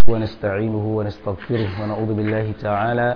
ونستعينه ونستغفره ونعوذ بالله تعالى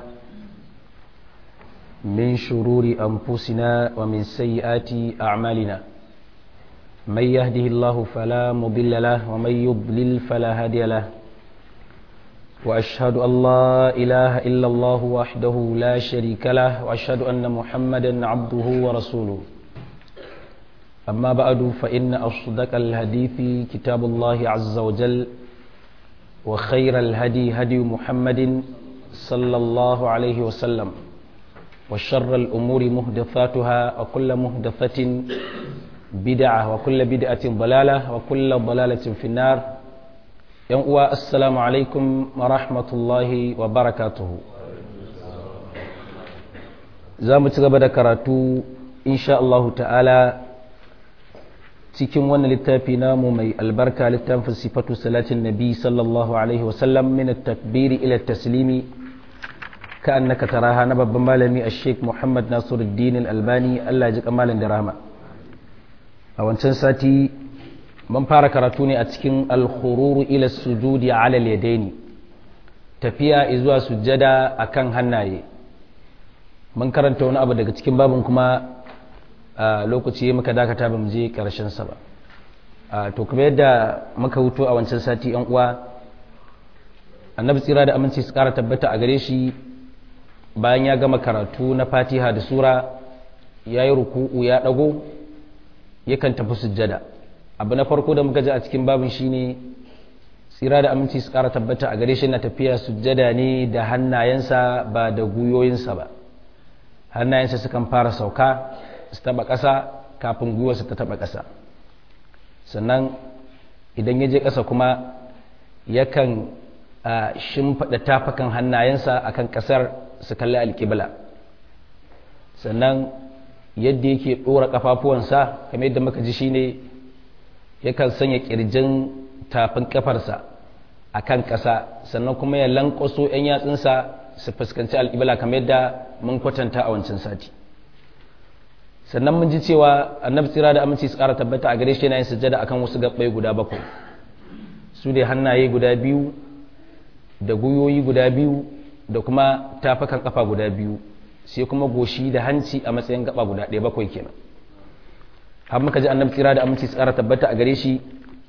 من شرور أنفسنا ومن سيئات أعمالنا من يهده الله فلا مضل له ومن يضلل فلا هادي له وأشهد أن لا إله إلا الله وحده لا شريك له وأشهد أن محمدا عبده ورسوله أما بعد فإن أصدق الحديث كتاب الله عز وجل وخير الهدي هدي محمد صلى الله عليه وسلم وشر الأمور مهدفاتها وكل مهدفة بدعة وكل بدعة ضلالة وكل ضلالة في النار يوم السلام عليكم ورحمة الله وبركاته زامت غبدا كراتو إن شاء الله تعالى cikin wannan littafi namu mai albarka littafin sifatu salatin nabi sallallahu alaihi wasallam min takbiri ila taslimi ka annaka taraha na babban malami a sheik muhammad nasiruddin albani allah ji kamalin da rahama a wancan sati mun fara karatu ne a cikin alkhururu ila sujudi ala yadaini tafiya zuwa sujjada akan hannaye mun karanta wani abu daga cikin babin kuma a lokaci muka dakata ba mu je karshen sa ba to kuma yadda muka huto a wancan sati yan uwa annabi tsira da aminci su kara tabbata a gare shi bayan ya gama karatu na fatiha da sura ya yi ruku'u ya dago yakan tafi sujjada abu na farko da muka ji a cikin babin shine tsira da aminci su kara tabbata a gare shi na tafiya sujjada ne da hannayensa ba da guyoyinsa ba hannayensa sukan fara sauka su taba ƙasa kafin gwiwarsa ta taba ƙasa sannan idan ya je ƙasa kuma yakan shimfaɗa tafakan hannayensa akan ƙasar su kalli alƙibla sannan yadda yake ɗora ƙafafuwansa kamar yadda muka ji shine yakan sanya ƙirjin tafin ƙafarsa a kan ƙasa sannan kuma ya lankwaso 'yan yatsunsa su fuskanci alƙibla kamar yadda mun kwatanta a wancan sati sannan mun ji cewa annabi tsira da aminci su ƙara tabbata a gare shi yana yin sujjada akan wasu gabbai guda bakwai su ne hannaye guda biyu da guyoyi guda biyu da kuma tafakan kafa guda biyu sai kuma goshi da hanci a matsayin gaba guda ɗaya bakwai kenan har muka ji annabi tsira da aminci su ƙara tabbata a gare shi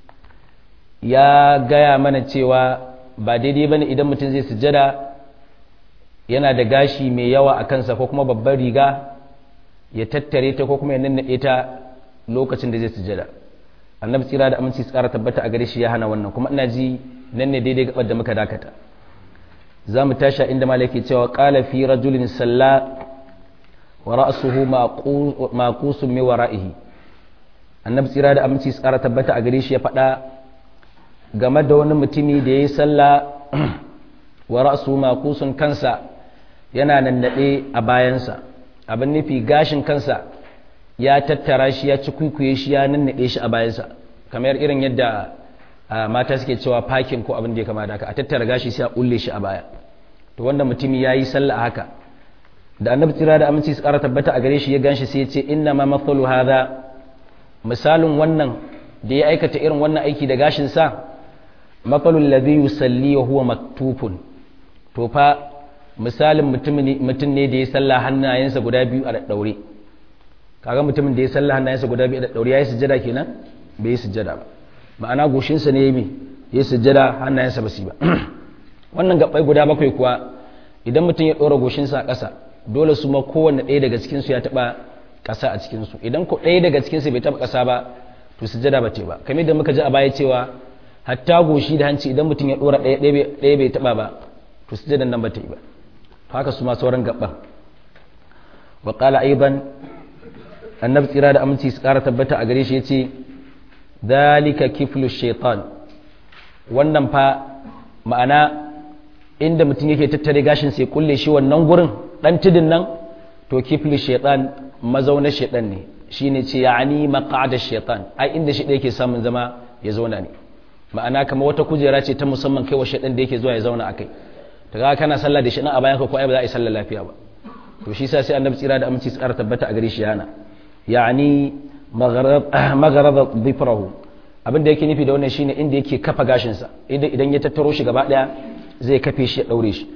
ya gaya mana cewa ba daidai bane idan mutum zai sujjada yana da gashi mai yawa a kansa ko kuma babbar riga ya tattare ta ko kuma ya nannaɗe ta lokacin da zai sujada annabi tsira da aminci tsara tabbata a gare shi ya hana wannan kuma ina ji nan ne daidai gabar da muka dakata za mu tashi inda malaki cewa qala fi rajulin salla wa ra'suhu maqusun min wara'ihi annabi tsira da aminci tsara tabbata a gare shi ya faɗa game da wani mutumi da yayi sallah wa ra'suhu maqusun kansa yana nannaɗe a bayansa abin nufi gashin kansa ya tattara shi ya ci kwikwiye shi ya nannaɗe shi a bayansa kamar irin yadda mata suke cewa fakin ko abin da ya kama da haka a tattara gashi sai a kulle shi a baya to wanda mutumi ya yi sallah haka da annabi tsira da aminci su ƙara tabbata a gare shi ya ganshi sai ya ce inna ma mathalu hadha misalin wannan da ya aikata irin wannan aiki da gashin sa mathalul ladhi yusalli wa huwa maktufun to fa misalin mutum ne da ya salla hannayensa guda biyu a daure kaga mutumin da ya salla hannayensa guda biyu a daure ya yi sujjada kenan bai yi sujjada ba ma'ana goshinsa ne mai ya yi sujjada hannayensa ba su ba wannan gabbai guda bakwai kuwa idan mutum ya ɗora goshinsa a ƙasa dole su ma kowanne ɗaya daga cikinsu ya taɓa ƙasa a cikinsu idan ko ɗaya daga cikinsu bai taɓa ƙasa ba to sujjada ba ce ba kamar da muka ji a baya cewa hatta goshi da hanci idan mutum ya ɗora ɗaya bai taɓa ba to sujjadan nan ba ta yi ba haka su ma sauran gaban wa qala aidan annabi tsira da aminci su kara tabbata a gare shi yace dalika kiflu shaitan wannan fa ma'ana inda mutum yake tattare gashin sai kulle shi wannan gurin dan tudin nan to kiflu shaitan mazaunar shaitan ne shine ce ya'ani maq'ada shaitan ai inda shi yake samun zama ya zauna ne ma'ana kamar wata kujera ce ta musamman kai wa shaitan da yake zuwa ya zauna akai ta ga kana sallah da shi nan a bayan ka ko ai ba za a yi sallah lafiya ba to shi sa sai annabi tsira da aminci tsara tabbata a gare shi yana yani magharab dhifrahu abin da yake nufi da wannan shine inda yake kafa gashinsa idan ya tattaro shi gaba daya zai kafe shi ya daure shi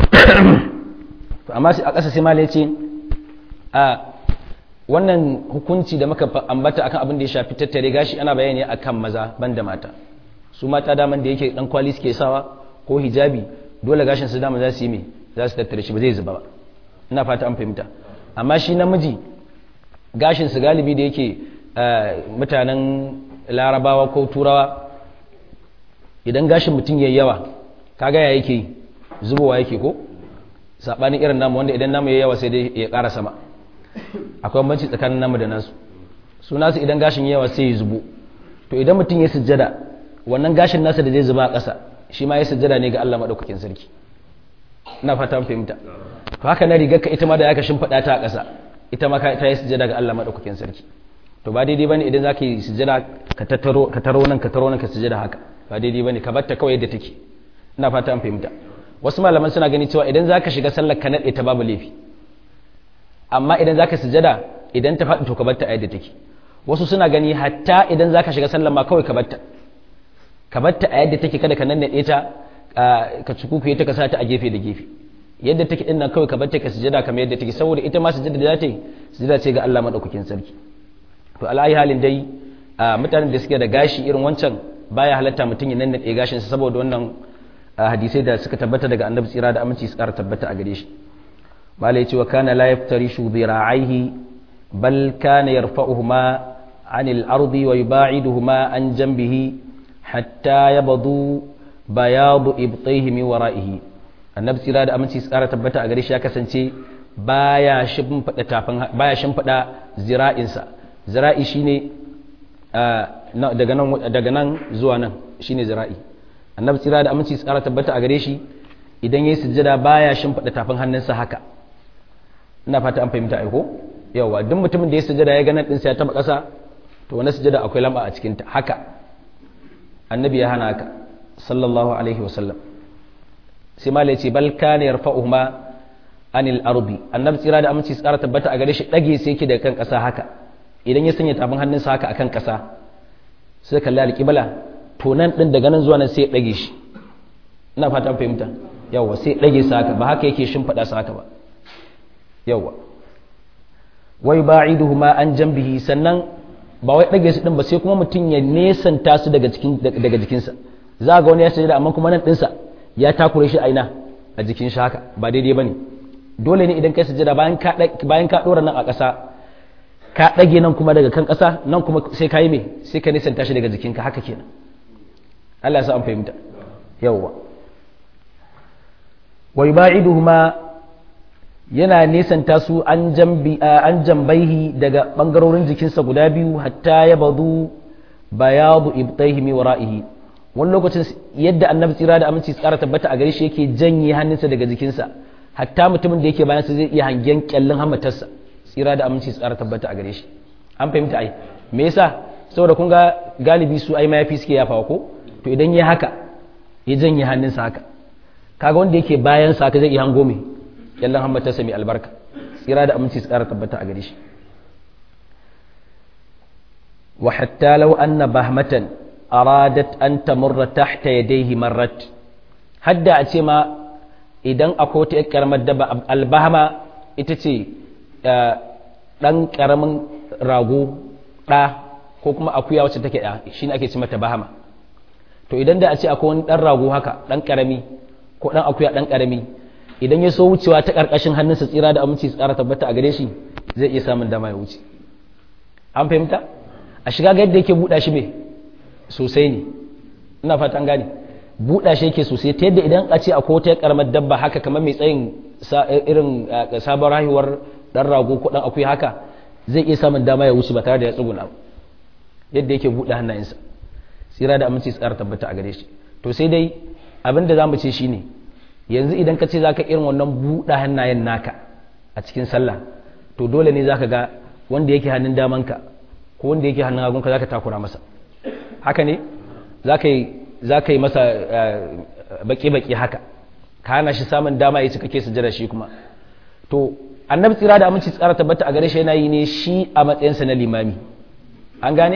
to amma a ƙasa sai mala yace a wannan hukunci da muka ambata akan abin da ya shafi tattare gashi ana bayani akan maza banda mata su mata daman da yake dan kwali suke sawa ko hijabi dole gashin su dama za su yi me za su tattare shi ba zai zuba ba ina fata an fahimta amma shi namiji gashin su galibi da yake mutanen larabawa ko turawa idan gashin mutum yayi yawa kaga ya yake zubowa yake ko sabanin irin namu wanda idan namu yayi yawa sai dai ya ƙara sama akwai banci tsakanin namu da nasu su nasu idan gashin yawa sai ya zubo to idan mutum ya sujjada wannan gashin nasa da zai zuba a ƙasa shi ma ya sujjada ne ga Allah madaukakin sarki ina fata fahimta to haka na rigar ka ita ma da aka shimfiɗa ta a ƙasa ita ma ta yi sujjada ga Allah madaukakin sarki to ba daidai bane idan zaka yi sujjada ka tattaro ka taro nan ka taro nan ka sujjada haka ba daidai bane ka batta kawai yadda take ina fata an fahimta wasu malaman suna gani cewa idan zaka shiga sallar ka nade ta babu laifi amma idan zaka sujjada idan ta faɗi to ka batta a yadda take wasu suna gani hatta idan zaka shiga sallar ma kawai ka batta ka batta a yadda take kada ka nannade ta ka cikukuye ta ka sa ta a gefe da gefe yadda take din nan kawai ka batta ka sujjada kamar yadda take saboda ita ma sujjada da za ta yi sujjada ce ga Allah madaukakin sarki to ala'ayi halin dai mutanen da suke da gashi irin wancan baya halatta mutum ya nannade gashin sa saboda wannan hadisai da suka tabbata daga annabi tsira da aminci su ƙara tabbata a gare shi malai ce wa kana la yaftarishu dhira'aihi bal kana yarfa'uhuma anil ardi wa yuba'iduhuma an janbihi hatta yabdu bayadu ibtayhi min wara'ihi annabi tsira da aminci su ƙara tabbata a gare shi ya kasance baya shimfida tafin baya shimfida zira'insa zira'i shine daga nan daga nan zuwa nan shine zira'i annabi tsira da aminci tsara tabbata a gare shi idan yayi sujjada baya shimfida tafin hannunsa haka ina fata an fahimta aiko yawa duk mutumin da ya sujjada ya ga nan din sa ya taba kasa to wannan sujjada akwai lamba a cikin ta haka annabi ya hana haka sallallahu alaihi wasallam sai ma ce bal kana yarfa'uhuma anil ardi annabi tsira da aminci tsara tabbata a gare shi dage sai yake daga kan kasa haka idan ya sanya tafin hannunsa haka akan kasa sai kalli alƙibla to nan ɗin daga nan zuwa nan sai ya ɗage shi ina fata fahimta yawwa sai ya ɗage sa haka ba haka yake shimfiɗa sa haka ba yawwa wai ba'iduhu ma an jambihi sannan ba wai ɗage su ɗin ba sai kuma mutum ya nesanta su daga cikin daga jikinsa za ga wani ya sanya amma kuma nan ɗinsa ya takure shi a ina a jikin shi haka ba daidai bane dole ne idan kai sujada bayan ka bayan ka ɗora nan a ƙasa ka ɗage nan kuma daga kan ƙasa nan kuma sai ka yi mai sai ka nisanta shi daga jikinka haka kenan Allah ya sa an fahimta yawwa wa yuba'iduhuma yana nisanta su an jambi an jambaihi daga bangarorin jikinsa guda biyu hatta ya badu bayadu ibtaihi mi wara'ihi wani lokacin yadda annabi tsira da aminci tsara tabbata a gare shi yake janye hannunsa daga jikinsa hatta mutumin da yake bayan sa zai iya hangen kyallin hamatarsa tsira da aminci tsara tabbata a gare shi an fahimta ai me yasa saboda kun ga galibi su ai mayafi suke yafawa ko to idan ya haka ya janye hannunsa haka kaga wanda yake bayan sa haka zai iya hango me kyallin hamatarsa mai albarka tsira da aminci tsara tabbata a gare shi wa hatta law anna bahmatan aradat an tamurra tahta yadayhi marrat hadda a ce ma idan akwai wata karamar daba albahama ita ce ɗan ƙaramin rago ɗa ko kuma akuya wacce take ɗa shi ne ake ce mata bahama to idan da a ce akwai wani ɗan rago haka ɗan ƙarami ko ɗan akuya ɗan ƙarami idan ya so wucewa ta ƙarƙashin hannunsa tsira da aminci tsara tabbata a gare shi zai iya samun dama ya wuce an fahimta a shiga ga yadda yake buɗa shi mai sosai ne ina fata an gane buɗa shi yake sosai ta yadda idan a ce akwai wata ƙaramar dabba haka kamar mai tsayin irin sabon rahiwar dan rago ko dan akwai haka zai iya samun dama ya wuce ba tare da ya tsuguna yadda yake buɗe hannayensa tsira da aminci tsara tabbata a gare shi to sai dai abin da zamu ce shine yanzu idan ka ce zaka irin wannan buɗe hannayen naka a cikin sallah to dole ne zaka ga wanda yake hannun damanka ko wanda yake hannun hagunka zaka takura masa haka ne zaka yi zaka yi masa baki baki haka ka hana shi samun dama ya cika ke sujjada shi kuma to annabi tsira da aminci tsara tabbata a gare shi yana yi ne shi a matsayinsa na limami an gane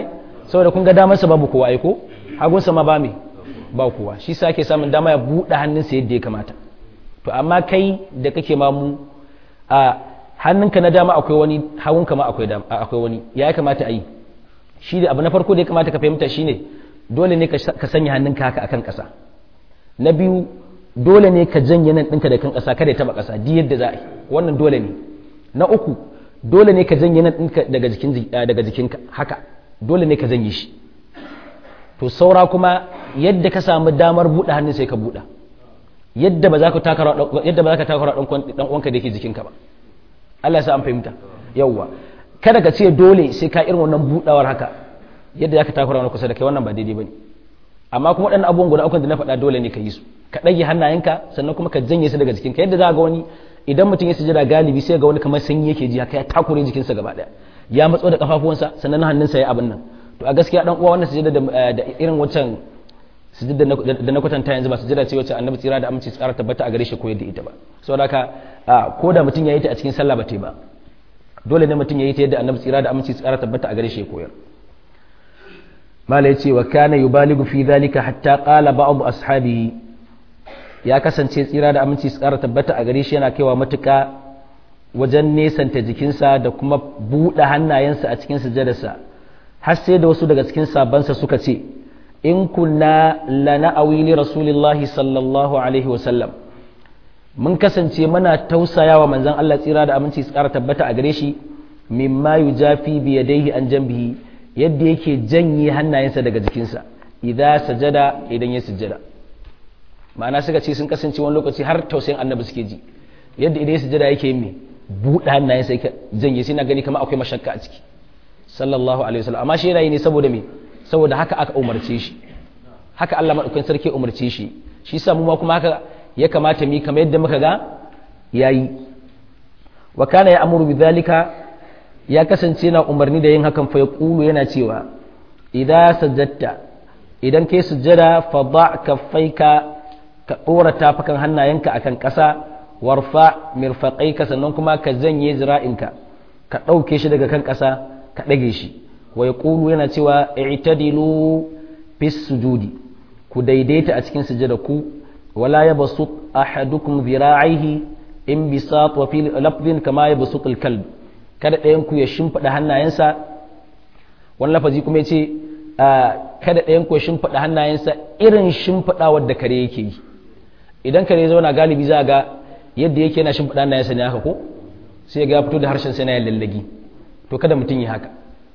saboda kun ga damarsa babu kowa ai ko hagunsa ma ba me ba kowa shi sa ake samun dama ya buɗe hannunsa yadda ya kamata to amma kai da kake mamu a hannunka na dama akwai wani hagunka ma akwai akwai wani ya kamata a yi shi da abu na farko da ya kamata ka fahimta shine dole ne ka sanya hannunka haka akan ƙasa na biyu dole ne ka janye nan ɗinka da kan ƙasa kada ya taɓa ƙasa di yadda za a yi wannan dole ne na uku dole ne ka janye nan ɗinka daga jikin daga jikinka haka dole ne ka janye shi to saura kuma yadda ka samu damar buɗe hannun sai ka buɗe yadda ba za ka takara yadda ba za ka takara dan uwanka da yake jikinka ba Allah ya sa an fahimta yawwa kada ka ce dole sai ka irin wannan buɗawar haka yadda za ka takara wani kusa da kai wannan ba daidai bane amma kuma waɗannan abubuwan guda uku da na faɗa dole ne ka yi su ka ɗage hannayenka sannan kuma ka janye su daga jikinka yadda za ga wani idan mutum ya sujada galibi sai ga wani kamar sanyi yake ji haka ya takure jikinsa gaba ɗaya ya matso da kafafuwansa sannan hannunsa ya abin nan to a gaskiya dan uwa wannan sujada da irin wancan sujada da na kwatanta yanzu ba sujada ce wacce annabi tsira da aminci tsara tabbata a gare shi ko yadda ita ba saboda haka ko da mutum ya yi ta a cikin sallah ba ta ba dole ne mutum ya yi ta yadda annabi tsira da aminci tsara tabbata a gare shi ya koyar mala ya ce wa kana yubaligu fi dhalika hatta qala ba'd ashabihi ya kasance tsira da aminci tsara tabbata a gare shi yana kaiwa matuka wajen nesanta jikinsa da kuma buɗe hannayensa a cikin sujadarsa har sai da wasu daga cikin sabansa suka ce in kunna lana awili rasulillahi sallallahu alaihi wasallam mun kasance muna tausaya wa manzon Allah tsira da aminci su ƙara tabbata a gare shi mimma yujafi bi yadayhi an jambihi yadda yake janye hannayensa daga jikinsa idza sajada idan ya sujjada ma'ana suka ce sun kasance wani lokaci har tausayin annabi suke ji yadda idan ya sujjada yake yin me buɗe hannayensa yake janye sai na gani kamar akwai mashakka a ciki sallallahu alaihi wasallam amma shi yana yi ne saboda me saboda haka aka umarce shi haka Allah madaukakin sarki ya umarce shi shi yasa mu ma kuma haka ya kamata mu kamar yadda muka ga yayi wa kana ya'muru bidhalika ya kasance yana umarni da yin hakan fa yaqulu yana cewa idza sajadta idan kai sujjada fa da kaffaika ka dora tafakan hannayenka akan ƙasa warfa mirfaqaika sannan kuma ka zanye zira'inka ka ɗauke shi daga kan ƙasa ka ɗage shi wa ya yana cewa i'tadilu fis sujudi ku daidaita a cikin sujada ku wala ya basu ahadukum zira'ihi in bisat wa fi lafzin kama ya basu kalb kada ɗayan ku ya shimfiɗa hannayensa wani lafazi kuma ya ce kada ɗayan ku ya shimfiɗa hannayensa irin shimfiɗawar da kare yake yi idan kare zauna galibi za ga yadda yake yana shimfiɗa hannayensa ne haka ko sai ga ya fito da harshen sai na yin lallagi to kada mutum yi haka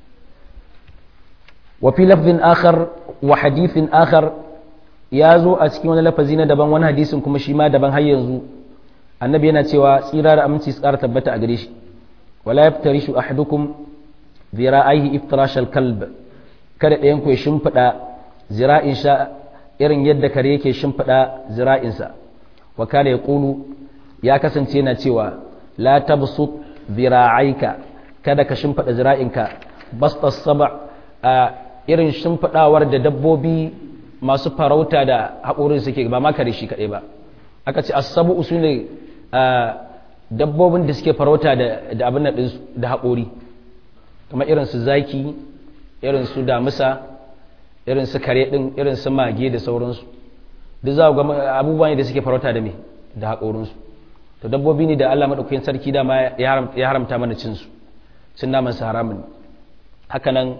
wa fi lafzin akhar wa hadithin akhar ya zo a cikin wani lafazi na daban wani hadisin kuma shi ma daban har yanzu annabi yana cewa tsira da aminci su ƙara tabbata a gare shi wala yaftarishu ahadukum zira'aihi iftirashal kalb kada ɗayan ku ya shimfiɗa zira'in sha irin yadda kare yake shimfiɗa zira'insa wa kana yaqulu ya kasance yana cewa la tabsut zira'aika kada ka shimfiɗa zira'inka basta saba a irin shimfiɗawar da dabbobi masu farauta da haƙorin suke ba ma kare shi kaɗai ba aka ce asabu su ne dabbobin da suke farauta da abin da haƙori kamar irin su zaki irin su damusa irin su kare ɗin irin su mage da sauransu duk za ga abubuwa ne da suke farauta da me da haƙorinsu to dabbobi ne da Allah maɗaukakin sarki dama ya haramta mana cinsu cin naman su haramun haka nan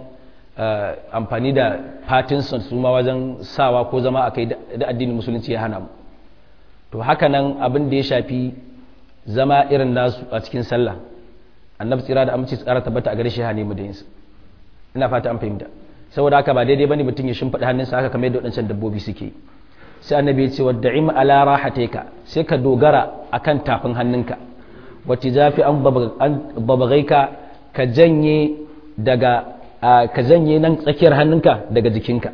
amfani da fatinson su ma wajen sawa ko zama a kai da addinin musulunci ya hana mu to haka nan abin da ya shafi zama irin nasu a cikin sallah annabi tsira da amince tsara tabbata a gare shi hane mu da yinsa ina fata an fahimta saboda haka ba daidai bane mutum ya shimfiɗa hannunsa haka kamar yadda waɗancan dabbobi suke sai annabi ya ce wa da'im ala rahateka sai ka dogara akan tafin hannunka wacce zafi an babagaika ka janye daga ka janye nan tsakiyar hannunka daga jikinka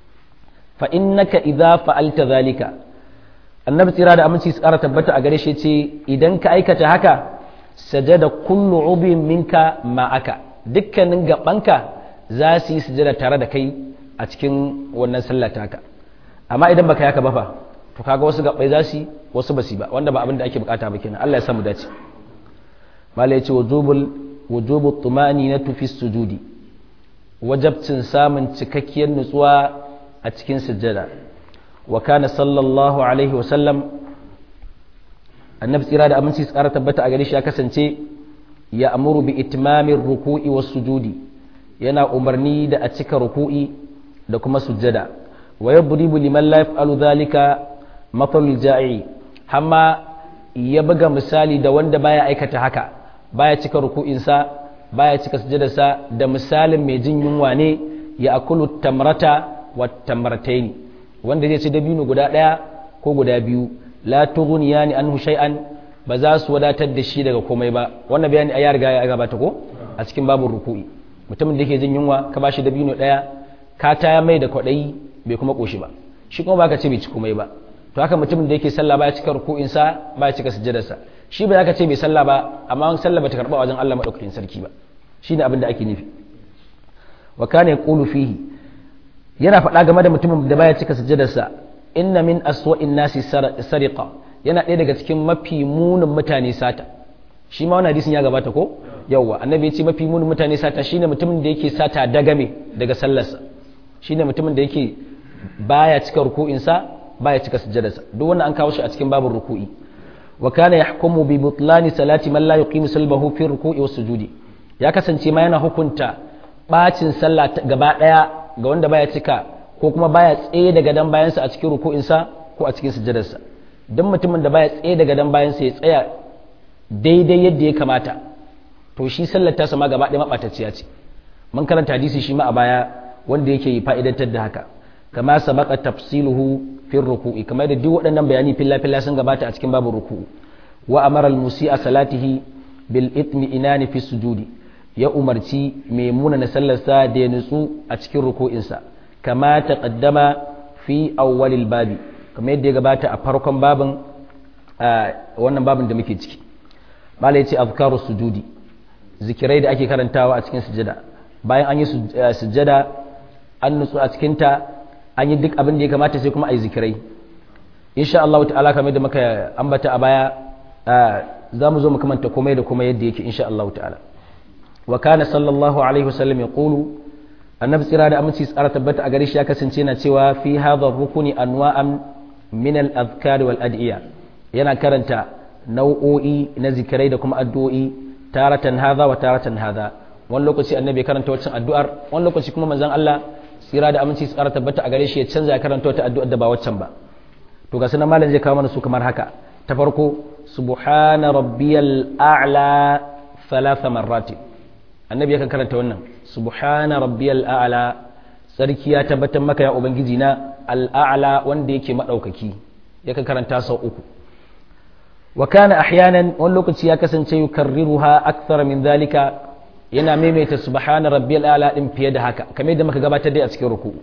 fa innaka idza fa'alta zalika annabi tsira da aminci tsara tabbata a gare shi ce idan ka aikata haka sajada kullu ubin minka ma'aka dukkanin gabanka za su yi sujada tare da kai a cikin wannan sallah taka amma idan baka yaka ba fa to kaga wasu gabbai za su wasu basi ba wanda ba abin da ake bukata ba kenan Allah ya samu dace mala yace wujubul wujubu tumaninatu fi sujudi wajabcin samun cikakkiyar nutsuwa a cikin sujjada wa kana sallallahu alaihi wasallam annabi tsira da aminci tsara tabbata a gare shi ya kasance ya amuru bi itmamin ruku'i was sujudi yana umarni da a cika ruku'i da kuma sujjada wa yadribu liman la yaf'alu dhalika mathalul ja'i hamma ya buga misali da wanda baya aikata haka baya cika ruku'insa baya cika sujjadarsa da misalin mai jin yunwa ne ya akulu tamrata wa tamrataini wanda zai ci dabino guda daya ko guda biyu la tughniyani anhu shay'an ba za su wadatar da shi daga komai ba wannan bayani a ya riga ya gabata ko a cikin babu ruku'i mutumin da yake jin yunwa ka bashi dabino daya ka taya mai da kwadayi bai kuma koshi ba shi kuma baka ce bai ci komai ba to haka mutumin da yake sallah baya cika ruku'in sa baya cika sujjadarsa shi ba ka ce bai sallah ba amma an sallah bata karba wajen Allah madaukakin sarki ba shine abin da ake nufi wa kana yaqulu fihi yana faɗa game da mutumin da baya cika sujjadarsa inna min aswa'in nasi sariqa yana ɗaya daga cikin mafi munin mutane sata shi ma wannan hadisin ya gabata ko yawwa annabi ya ce mafi munin mutane sata shine mutumin da yake sata dagame daga sallarsa shine mutumin da yake baya cika ruku'insa baya cika sujjadarsa duk wannan an kawo shi a cikin babin ruku'i wa kana yahkumu bi butlani salati man la yuqimu salbahu fi ruku'i was sujudi ya kasance ma yana hukunta bacin sallah gaba daya ga wanda baya cika ko kuma baya tsaye daga dan bayansa a cikin ruku'insa ko a cikin sujjadarsa don mutumin da baya tsaye daga dan bayansa ya tsaya daidai yadda ya kamata to shi sallar tasa ma gaba ɗaya maɓatacciya ce mun karanta hadisi shi ma a baya wanda yake fa'idantar da haka kama sabaka tafsiluhu fi ruku'i kamar da duk waɗannan bayani filla filla sun gabata a cikin babu ruku'u wa amara al-musi'a salatihi bil itmi inani fi sujudi ya umarci mai munana sallarsa da ya nutsu a cikin ruku'insa kama taqaddama fi awwalil babi kamar yadda ya gabata a farkon babin wannan babin da muke ciki mala ya ce azkaru sujudi zikirai da ake karantawa a cikin sujada bayan an yi sujada an nutsu a cikinta an yi duk abin da ya kamata sai kuma a yi zikirai insha Allah ta'ala kamar da muka ambata a baya za mu zo mu kamanta komai da komai yadda yake insha Allah ta'ala wa kana sallallahu alaihi wasallam ya qulu annabi tsira da aminci tsara tabbata a gare shi ya kasance yana cewa fi hadha rukuni anwa'an min al-azkar wal ad'iya yana karanta nau'o'i na zikirai da kuma addu'o'i taratan hadha wa taratan hadha wani lokaci annabi ya karanta waccan addu'ar wani lokaci kuma manzon Allah tsira da aminci tsara tabbata a gare shi ya canza ya karanta wata addu'ar da ba waccan ba to ga sunan malam zai kawo mana su kamar haka ta farko subhana rabbiyal a'la thalatha marratin annabi yakan karanta wannan subhana rabbiyal a'la sarki ya tabbatar maka ya ubangiji na al'a'la wanda yake madaukaki yakan karanta sau uku wa kana ahyanan wani lokaci ya kasance yukarriruha akthar min zalika yana maimaita subhana rabbiyal a'la din fiye da haka kamar yadda muka gabatar dai a cikin ruku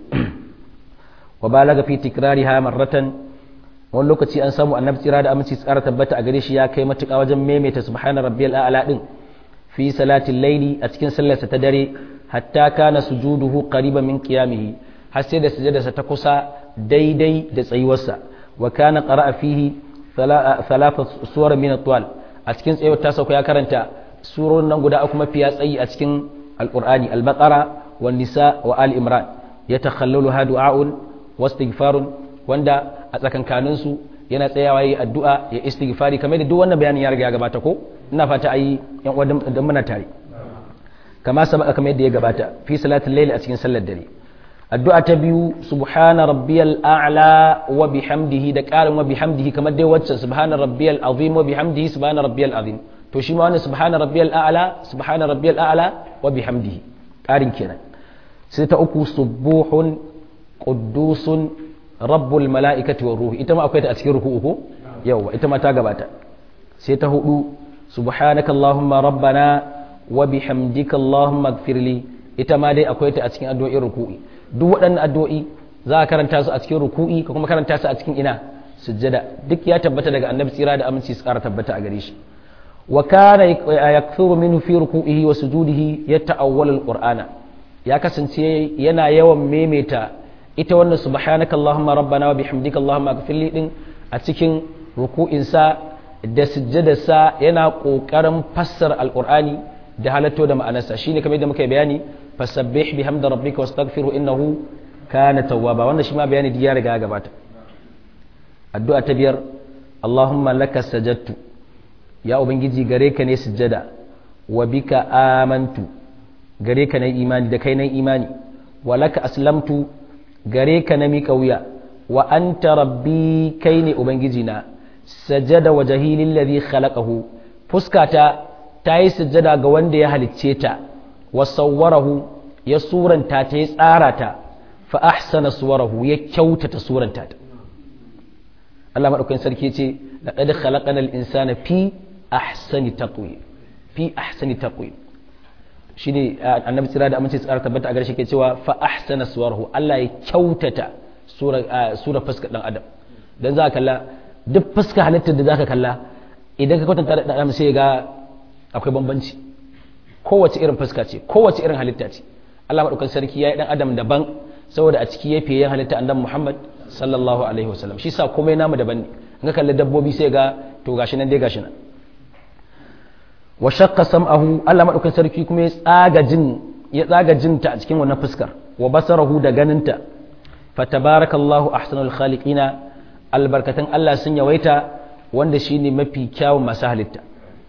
wa balaga fi tikrariha marratan wani lokaci an samu annabi tsira da aminci tsara tabbata a gare shi ya kai matuƙa wajen maimaita subhana rabbiyal a'la din fi salatin laili a cikin sallarsa ta dare hatta kana sujuduhu qariban min qiyamihi har sai da sujudarsa ta kusa daidai da tsayuwarsa wa kana qara'a fihi thalatha suwar min at-tuwal a cikin tsayuwar ta sauka ya karanta surorin nan guda uku mafiya tsayi a cikin alqur'ani al-baqara wan nisa wa ali imran yatakhallalu du'a'un wastighfarun wanda a tsakankanin su yana tsayawa yi addu'a ya istighfari kamar da duk wannan bayanin ya riga ya gabata ko ina fata ayi yan uwa dan muna tare kama sabaka kamar yadda ya gabata fi salatul layl a cikin sallar dare addu'a ta biyu subhana rabbiyal a'la wa bihamdihi da qarin wa bihamdihi kamar dai wacce subhana rabbiyal azim wa bihamdihi subhana rabbiyal azim to shi ma wannan subhana rabbiyal a'la subhana rabbiyal a'la wa bihamdihi qarin kenan sai ta uku subuhun quddusun rabbul mala'ikati war ruhi ita ma akwai ta a cikin ruku'u ko yawa ita ma ta gabata sai ta hudu subhanaka allahumma rabbana wa bihamdika allahumma ighfirli ita ma dai akwai ta a cikin addu'o'in ruku'i duk waɗannan addu'o'i za a karanta su a cikin ruku'i ka kuma karanta su a cikin ina sujjada duk ya tabbata daga annabi tsira da aminci su ƙara tabbata a gare shi wa kana yakthuru minhu fi ruku'ihi wa sujudihi yata'awwalu alqur'ana ya kasance yana yawan maimaita ita wannan subhanaka allahumma rabbana wa bihamdika allahumma ighfirli din a cikin ruku'insa da sujjadarsa yana kokarin fassara alqur'ani da halatto da ma'anarsa shine kamar yadda muka bayani fasabbih bihamdi rabbika wastaghfirhu innahu kana tawwaba wannan shi ma bayani ya riga gabata addu'a ta biyar Allahumma laka sajadtu ya ubangiji gare ka ne sujjada wa bika amantu gare ka na imani da kai na imani wa laka aslamtu gare ka na miƙa wuya wa anta rabbi kai ne ubangiji na sajada wa jahilin ladhi khalaqahu fuskata ta yi sujjada ga wanda ya halicce ta wa sawwarahu ya suranta ta ya tsara ta fa ahsana suwarahu ya kyautata suranta ta Allah madaukakin sarki ce laqad khalaqanal insana fi ahsani taqwim fi ahsani taqwim shine annabi tsira da amince tsara tabbata a garshe ke cewa fa ahsana suwarahu Allah ya kyautata sura sura fuskar dan adam dan za ka kalla duk fuska halittar da zaka kalla idan ka kwatanta da adam sai ga akwai bambanci kowace irin fuska ce kowace irin halitta ce Allah madaukakin sarki ya yi dan adam daban saboda a ciki ya fiye halitta annabi Muhammad sallallahu alaihi wasallam shi sa komai namu daban ne in ka kalli dabbobi sai ga to gashi nan dai gashi nan wa shaqqa sam'ahu Allah madaukakin sarki kuma ya tsaga jin ya tsaga jinta a cikin wannan fuskar wa basarahu da ganinta fatabarakallahu ahsanul khaliqina albarkatan Allah sun yawaita wanda shine mafi kyawun masu halitta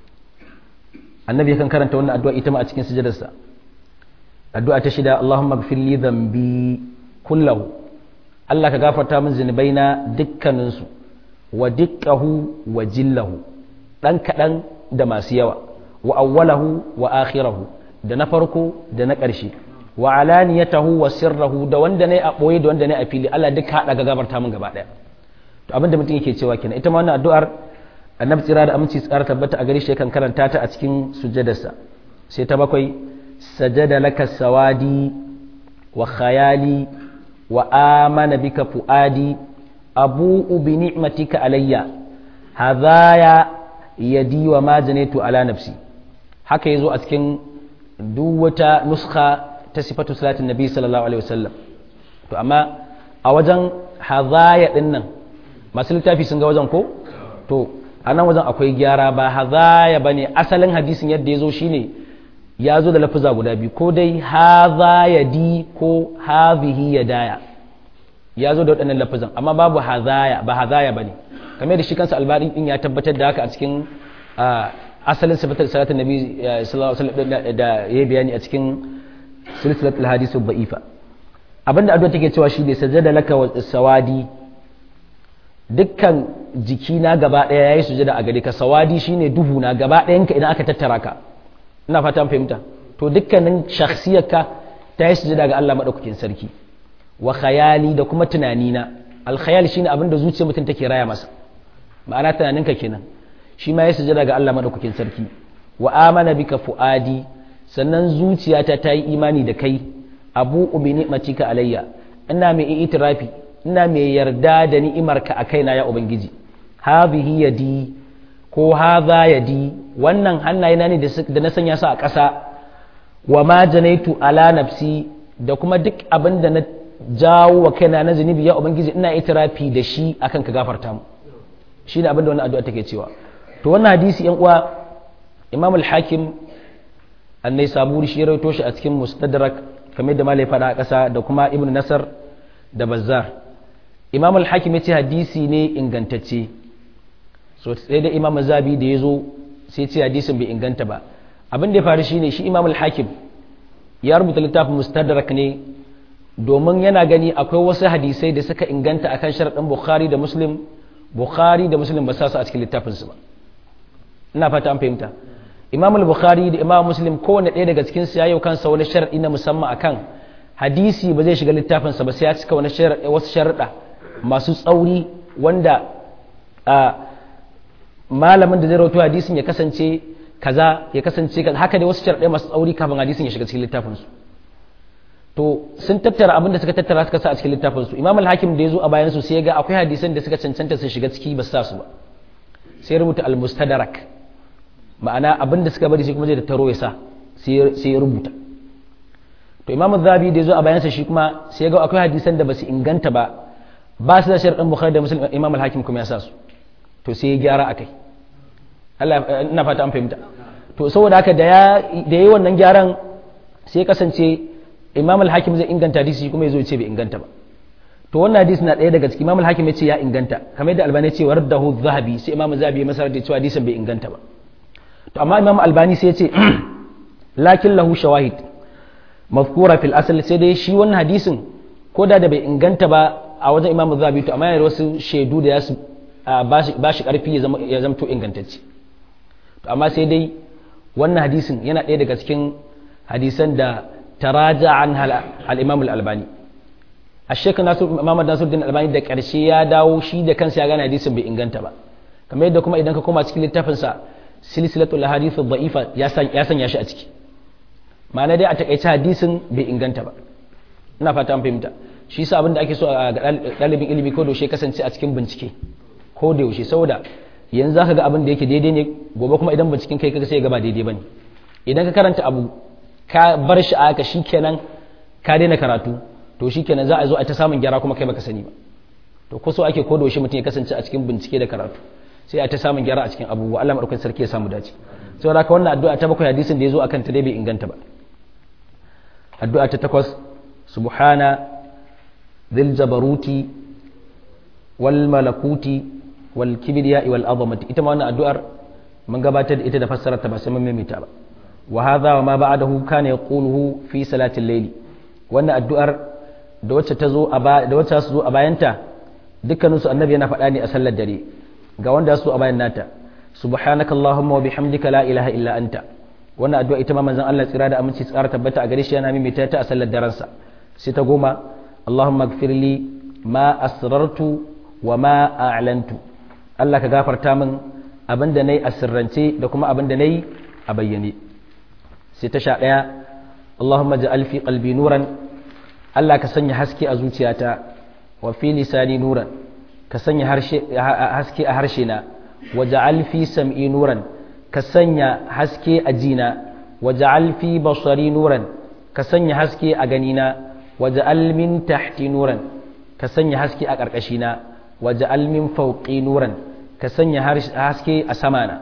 annabi yakan karanta wannan addu'a ita ma a cikin sujudarsa addu'a ta shida Allahumma ighfir li dhanbi kullahu Allah ka gafarta min zunubaina dukkaninsu wa dukkahu wa jillahu dan kadan da masu yawa wa awwalahu wa akhirahu da na farko da na ƙarshe wa alaniyatahu wa sirrahu da wanda ne a boye da wanda ne a fili Allah duk haɗa ga gafarta min gaba ɗaya to abinda mutum yake cewa kenan ita ma wannan addu'ar annabi tsira da aminci tsara tabbata a gare shi kan karanta ta a cikin sujjadarsa sai ta bakwai sajada laka sawadi wa khayali wa amana bika fuadi abu'u bi ni'matika alayya hadaya yadi wa ma janaitu ala nafsi haka yazo a cikin duk wata nuskha ta sifatu salatin nabi sallallahu alaihi wasallam to amma a wajen hadaya din nan masu littafi sun ga wajen ko to a nan wajen akwai gyara ba hadaya bane asalin hadisin yadda yazo shine ya zo da lafuza guda biyu ko dai hadha yadi ko hadhihi yadaya ya zo da waɗannan lafuzan amma babu hadaya ba hadaya bane kamar da shi kansa albani din ya tabbatar da haka a cikin asalin sifatar salatin nabi sallallahu alaihi wasallam da ya bayani a cikin silsilatul hadith ba'ifa abinda addu'a take cewa shi ne sajada laka wa sawadi dukkan jikina gaba daya yayi sujada a gare ka sawadi shine duhu na gaba ɗayan ka idan aka tattara ka ina fata fahimta to dukkanin shakhsiyarka ta yi sujada ga Allah madaukakin sarki wa khayali da kuma tunanina al khayal shine abinda zuciyar mutum take raya masa ma'ana tunaninka kenan shi ma ya sujada ga Allah madaukakin sarki wa amana bika fuadi sannan zuciyata ta yi imani da kai abu ubi ni'matika alayya ina mai itirafi ina mai yarda da ni'imarka a kaina ya ubangiji hadhihi yadi ko hadha yadi wannan hannayena ne da na sanya su a ƙasa wa ma janaitu ala nafsi da kuma duk abin da na jawo wa kaina na zunubi ya ubangiji ina itirafi da shi akan ka gafarta mu shine abin da wannan addu'a take cewa to wannan hadisi yan uwa imam al-hakim annai saburi shi ya rawaito shi a cikin mustadrak kamar da malai fada a ƙasa da kuma ibn nasar da bazzar imam al-hakim ya ce hadisi ne ingantacce so sai da imam zabi da ya zo sai ce hadisin bai inganta ba abin da ya faru shine shi imam al-hakim ya rubuta littafin mustadrak ne domin yana gani akwai wasu hadisai da suka inganta akan sharaɗin bukhari da muslim bukhari da muslim ba sa su a cikin littafinsu ba ina fata an fahimta imam al-bukhari da imam muslim kowane ɗaya daga cikin su yayi kansa wani sharadi na musamman akan hadisi ba zai shiga littafin sa ba sai ya cika wani wasu sharuɗa masu tsauri wanda malamin da zai rawaito hadisin ya kasance kaza ya kasance kaza haka dai wasu sharuɗai masu tsauri kafin hadisin ya shiga cikin littafin su to sun tattara abin da suka tattara suka sa a cikin littafin su imam al-hakim da ya zo a bayan su sai ya ga akwai hadisan da suka cancanta su shiga ciki ba su sa su ba sai rubuta al-mustadrak ma'ana abin da suka bari shi kuma zai tattaro ya sa sai ya rubuta to imamu zabi da ya zo a bayansa shi kuma sai ga akwai hadisan da ba su inganta ba ba su da sharɗin bukhari da muslim imam al-hakim kuma ya sa su to sai ya gyara akai Allah ina fata an fahimta to saboda haka da ya da yayi wannan gyaran sai kasance imam al-hakim zai inganta hadisi kuma yazo ya ce bai inganta ba to wannan hadisi na ɗaya daga cikin imam al-hakim ya ce ya inganta kamar yadda albani ya ce wardahu zahabi sai imam zahabi ya masar da cewa hadisin bai inganta ba to amma imam albani sai ya ce lakin lahu shawahid mafkura fil asal sai dai shi wannan hadisin ko da da bai inganta ba a wajen imam zahabi to amma yana da wasu shaidu da ya su ba shi karfi ya zamto ingantacce to amma sai dai wannan hadisin yana ɗaya daga cikin hadisan da taraja an al-imam al-albani الشيخ ناصر محمد ناصر الدين الألباني da ƙarshe ya dawo shi da kansa ya gane hadisin bai inganta ba kamar yadda kuma idan ka koma cikin littafin sa silsilatul ahadith dha'ifa ya sanya shi a ciki ma'ana dai a takaice hadisin bai inganta ba ina fata an fahimta shi yasa abin da ake so a ɗalibin ilimi ko da yaushe kasance a cikin bincike ko da yaushe saboda yanzu zaka ga abin da yake daidai ne gobe kuma idan binciken kai kaga sai ga ba daidai bane idan ka karanta abu ka bar shi a haka shikenan ka daina karatu to shi kenan za a zo a ta samun gyara kuma kai baka sani ba to ko so ake kodo shi mutum ya kasance a cikin bincike da karatu sai a ta samun gyara a cikin abubuwa Allah madaukakin sarki ya samu dace saboda haka wannan addu'a ta bakwai hadisin da ya zo akan ta dai bai inganta ba addu'a ta takwas subhana dhil jabaruti wal malakuti wal kibriya wal azamati ita ma wannan addu'ar mun gabatar da ita da fassarar ta ba sai mun maimaita ba wa hadha wa ma ba'dahu kana yaquluhu fi salatil layli wannan addu'ar da wacce ta zo da wacce su zo a bayanta dukkaninsu annabi yana faɗa ne a sallar dare ga wanda su a bayan nata subhanaka allahumma wa bihamdika la ilaha illa anta wannan addu'a ita ma manzon Allah tsira da aminci tsara tabbata a gare shi yana mimita ta a sallar daren sa sai ta goma allahumma ighfirli ma asrartu wa ma a'lantu Allah ka gafarta min abinda nayi a sirrance da kuma abinda nayi a bayyane sai ta sha daya allahumma ja'al fi qalbi nuran Allah ka sanya haske a zuciyata wa fi lisani nuran ka sanya haske a harshe na waja'al fi sam'i nuran ka sanya haske a jina waja'al fi basari nuran ka sanya haske a ganina waja'al min tahti nuran ka sanya haske a ƙarƙashina waja'al min fawqi nuran ka sanya haske a samana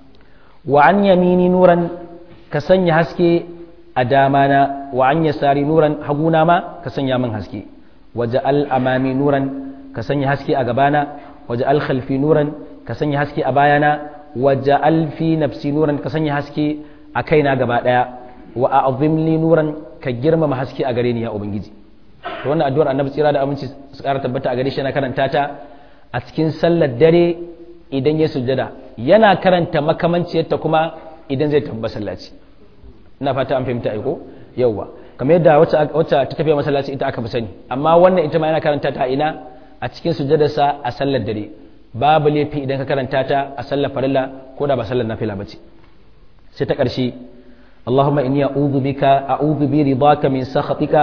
wa an yamini nuran ka sanya haske a damana wa an yasari nuran haguna ma ka sanya min haske waje al'amami nuran ka sanya haske a gabana waje alkhalfi nuran ka sanya haske a bayana waje alfi nafsi nuran ka sanya haske a kaina gaba daya wa a azimli nuran ka girmama haske a gare ni ya ubangiji to wannan addu'ar annabi tsira da aminci su kara tabbata a gare shi yana karanta ta a cikin sallar dare idan ya sujjada yana karanta makamanciyarta kuma idan zai tafi masallaci ina fata an fahimta aiko yauwa kamar yadda wacce ta tafiya masallaci ita aka fi sani amma wannan ita ma yana karanta ta ina a cikin sujjadarsa a sallar dare babu laifi idan ka karanta ta a sallar farilla ko da ba sallar nafila bace sai ta ƙarshe Allahumma inni a'udhu bika a'udhu bi ridaka min sakhatika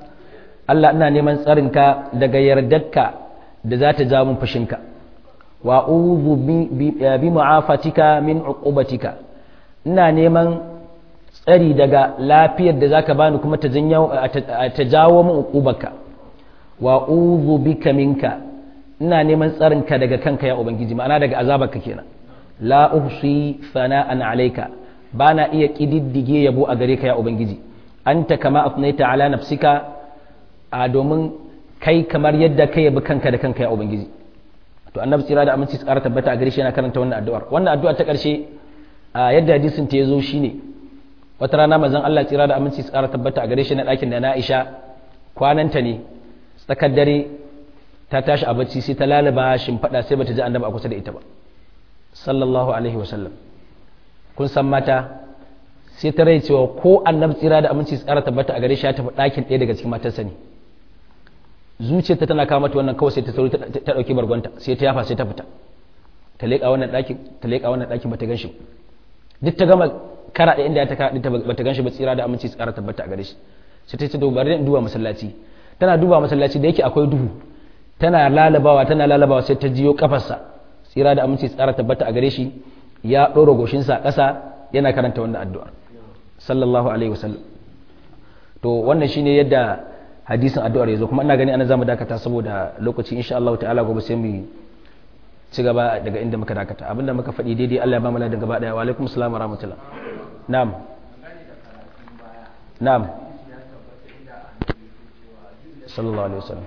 Allah ina neman tsarinka daga yardarka da za ta ja mun fushinka wa a'udhu bi mu'afatika min uqubatika ina neman tsari daga lafiyar da zaka bani kuma ta jawo min uqubarka wa uzu bika minka ina neman tsarinka daga kanka ya ubangiji ma'ana daga azabarka kenan la uhsi sana'an alayka bana iya kididdige yabo a gare ka ya ubangiji anta kama afnaita ala nafsika a domin kai kamar yadda kai yabi kanka da kanka ya ubangiji to annabi tsira da aminci tsara tabbata a gare shi yana karanta wannan addu'ar wannan addu'ar ta karshe yadda hadisin ta yazo shine wata rana mazan Allah tsira da aminci tsara tabbata a gare shi na ɗakin da na Aisha kwananta ne tsakar dare ta tashi a bacci sai ta lalaba shimfaɗa sai bata ji annabi a kusa da ita ba sallallahu alaihi wa sallam kun san mata sai ta rai cewa ko annabi tsira da aminci tsara tabbata a gare shi ya tafi ɗakin ɗaya daga cikin matarsa ne zuciyarta tana kawo mata wannan kawai sai ta sauri ta ɗauki bargonta sai ta yafa sai ta fita ta leƙa wannan ɗakin ta leƙa wannan ɗakin bata gan shi duk ta gama kara da inda ya ta kara ta bata ganshi ba tsira da aminci tsara tabbata a gare shi sai ta ce to bari in duba masallaci tana duba masallaci da yake akwai duhu tana lalabawa tana lalabawa sai ta jiyo kafarsa tsira da aminci tsara tabbata a gare shi ya ɗora goshinsa ƙasa yana karanta wannan addu'a sallallahu alaihi wasallam to wannan shine yadda hadisin addu'ar ya zo kuma ina gani ana zamu dakata saboda lokaci insha Allah ta'ala gobe sai mu ci gaba daga inda muka dakata abinda muka faɗi daidai Allah ya ba mu ladan gaba daya wa alaikum assalam wa rahmatullah na'am na'am sallallahu alaihi wasallam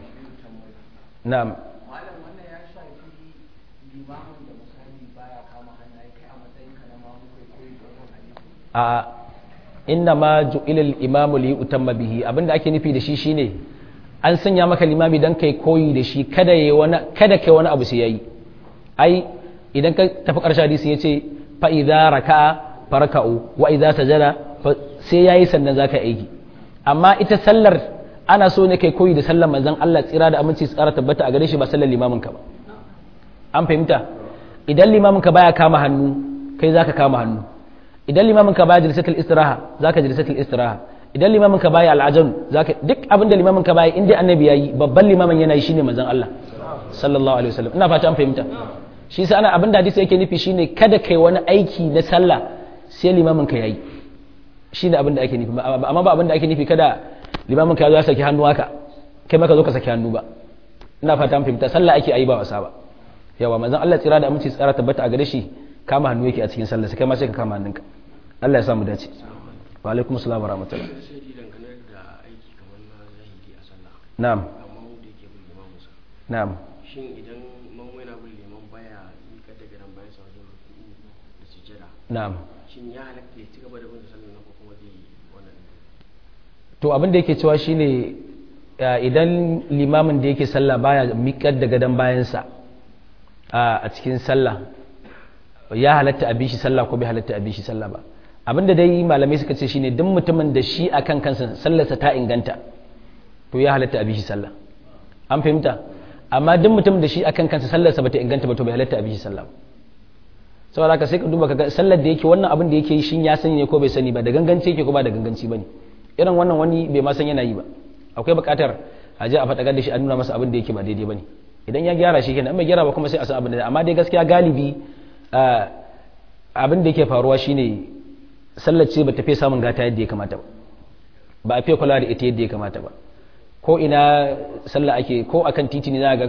na'am malam wannan ya shafi limamin da misali baya kama hannaye kai a matsayin ka na mamu kai koyi da wannan hadisi a inna ma ju'ila al-imamu li yutamma bihi abinda ake nufi da shi shine an sanya maka limami dan kai koyi da shi kada yayi wani kada kai wani abu sai yayi ai idan ka tafi ƙarshen hadisi yace fa idza raka'a farka'u wa idza sajada sai yayi sannan zaka aiki amma ita sallar ana so ne kai koyi da sallar manzon Allah tsira da aminci su ƙara tabbata a gare shi ba sallar limamin ka ba an fahimta idan limamin ka baya kama hannu kai zaka kama hannu idan limamin ka baya jilsatul istiraha zaka jilsatul istiraha idan limamin ka baya al'ajan zaka duk abin da limamin ka baya in dai annabi yayi babban limamin yana yi shine manzon Allah sallallahu alaihi wasallam ina fata an fahimta shi sai ana abin da hadisi yake nufi shine kada kai wani aiki na sallah sai limamin ka yayi shine abin da ake nufi amma ba abin da ake nufi kada limamin ka ya saki hannu haka kai ma ka zo ka saki hannu ba ina fata an fahimta sallah ake ayi ba wasa ba yawa manzon Allah tsira da aminci tsara tabbata a gare shi kama hannu yake a cikin sallah sai kai ma sai ka kama hannunka Allah ya samu dace wa alaikum assalam wa rahmatullah sai dangane da aiki kamar na zahiri a sallah na'am amma wanda yake bin limamin sa na'am shin idan mamu yana bin liman baya miƙa da garan bayan sa wajen ruku'u da sujjada na'am shin ya halatta ya ci gaba da bin sallah nan ko kuma zai yi wannan to abin da yake cewa shine ya, idan limamin da yake sallah baya miƙar da gadon bayansa a a cikin sallah ya halatta a bishi sallah ko bai halatta a bishi sallah ba abin da dai malamai suka ce shine duk mutumin da shi akan kansa sallarsa ta inganta to ya halatta a bishi sallah an fahimta amma duk mutumin da shi akan kansa sallarsa bata inganta ba to bai halatta a bishi sallah ba saboda haka sai ka duba kaga sallar da yake wannan abin da yake yi shin ya sani ne ko bai sani ba da ganganci yake ko ba da ganganci bane irin wannan wani bai ma san yana yi ba akwai buƙatar a je a faɗakar da shi a nuna masa abin da yake ba daidai bane idan ya gyara shi kenan bai gyara ba kuma sai a san abin da amma dai gaskiya galibi abin da yake faruwa shine sallar ce ba ta fiye samun gata yadda ya kamata ba ba a fiye kula da ita yadda ya kamata ba ko ina sallah ake ko akan titi ne za ga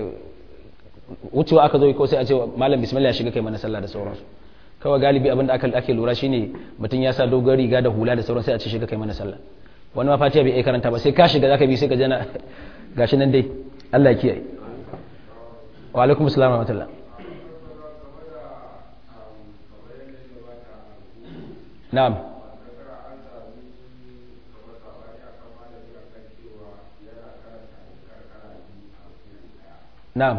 wucewa aka zo ko sai a ce malam bismillah shiga kai mana sallah da sauransu kawai galibi abin da ake lura shine mutum ya sa dogon riga da hula da sauran sai a ce shiga kai mana sallah wani ma fatiha bai iya karanta ba sai ka shiga zaka bi sai ka jana gashi nan dai Allah ya kiyaye wa alaikum assalam wa rahmatullah na'am na'am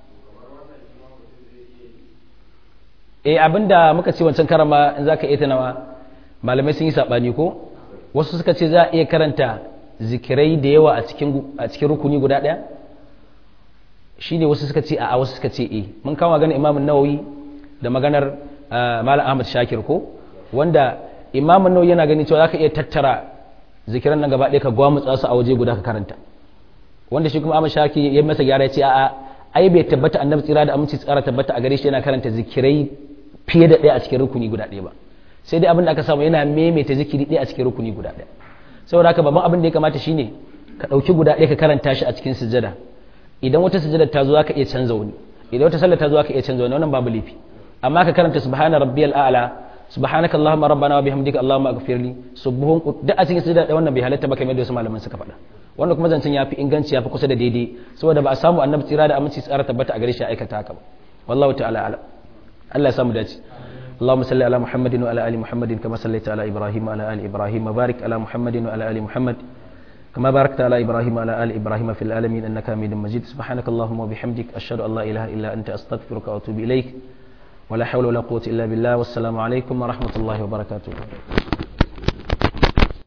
eh abinda muka ce wancan karama in zaka iya tunawa malamai sun yi sabani ko wasu suka ce za a iya karanta zikirai da yawa a cikin a cikin rukuni guda daya shine wasu suka ce a wasu suka ce eh mun kawo maganar Imam Nawawi da maganar Malam Ahmad Shakir ko wanda Imam Nawawi yana ganin cewa zaka iya tattara zikiran nan gaba ɗaya ka gwamutsa su a waje guda ka karanta wanda shi kuma Ahmad Shakir ya masa gyara ya ce a'a ai bai tabbata annabi tsira da aminci tsara tabbata a gare shi yana karanta zikirai fiye da ɗaya a cikin rukuni guda ɗaya ba sai dai abin da aka samu yana maimaita zikiri ɗaya a cikin rukuni guda ɗaya saboda haka babban abin da ya kamata shine ka ɗauki guda ɗaya ka karanta shi a cikin sujada idan wata sujada ta zo zaka iya canza wani idan wata sallah ta zo zaka iya canza wani wannan babu laifi amma ka karanta subhana rabbiyal a'la subhanaka allahumma rabbana wa bihamdika allahumma aghfirli subuhun duk a cikin sujada ɗaya wannan bai halatta ba kamar da wasu malaman suka faɗa wannan kuma zancen ya fi inganci ya fi kusa da daidai saboda ba a samu annabi tsira da aminci tsara tabbata a gare shi aikata haka ba wallahu ta'ala ala Allah ya samu dace اللهم صل على محمد وعلى ال محمد كما صليت على ابراهيم وعلى ال ابراهيم وبارك على محمد وعلى ال محمد كما باركت على ابراهيم وعلى ال ابراهيم في العالمين انك حميد مجيد سبحانك اللهم وبحمدك اشهد ان لا اله الا انت استغفرك واتوب اليك ولا حول ولا قوه الا بالله والسلام عليكم ورحمه الله وبركاته